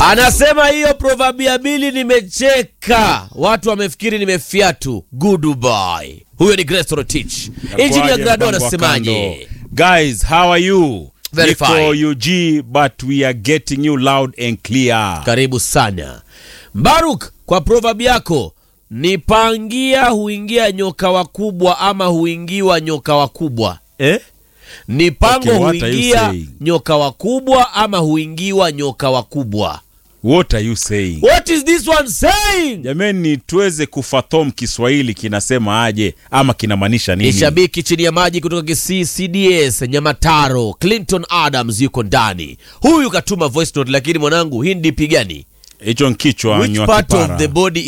Anasema hiyo proverbiabili nimecheka, watu wamefikiri nimefiatu. Goodbye. Huyo ni Grace Rotich. Engineer Grado anasemaje? Guys, how are you? Very Niko fine. UG but we are getting you loud and clear. Karibu sana Mbaruk, kwa proverb yako nipangia huingia nyoka wakubwa ama huingiwa nyoka wakubwa eh? Ni pango Okay, what are you huingia saying? nyoka wakubwa ama huingiwa nyoka wakubwa. What are you saying? What is this one saying? Jameni, tuweze kufathom Kiswahili kinasema aje ama kinamaanisha Ni nini? shabiki chini ya maji kutoka Kisii CDS Nyamataro. Clinton Adams yuko ndani. Huyu katuma voice note, lakini mwanangu, hii ni dipi gani? Hicho nkichwa Which nywa part of kipara. the body